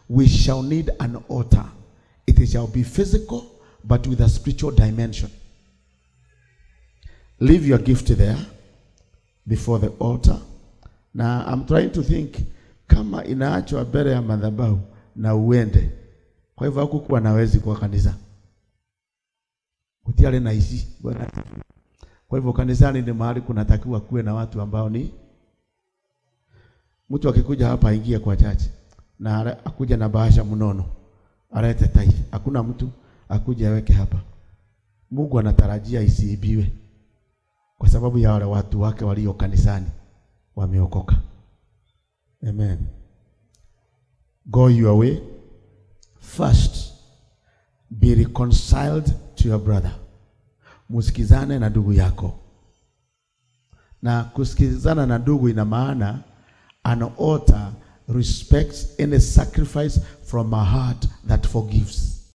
we shall need an altar. It shall be physical, but with a spiritual dimension. Leave your gift there before the altar. Na I'm trying to think kama inaachwa mbele ya madhabahu na uende. Kwa hivyo hakukuwa nawezi kwa kanisa. Kutiale na ishi. Bwana. Kwa hivyo kanisani ni mahali kunatakiwa kuwe na watu ambao ni mtu akikuja hapa aingie kwa chache na ara- akuja na bahasha mnono alete tithe. Hakuna mtu akuje aweke hapa. Mungu anatarajia isiibiwe kwa sababu ya wale watu wake walio kanisani wameokoka. Amen. Go your way. First, be reconciled to your brother. Musikizane na ndugu yako. Na kusikizana na ndugu ina maana an altar respects any sacrifice from a heart that forgives.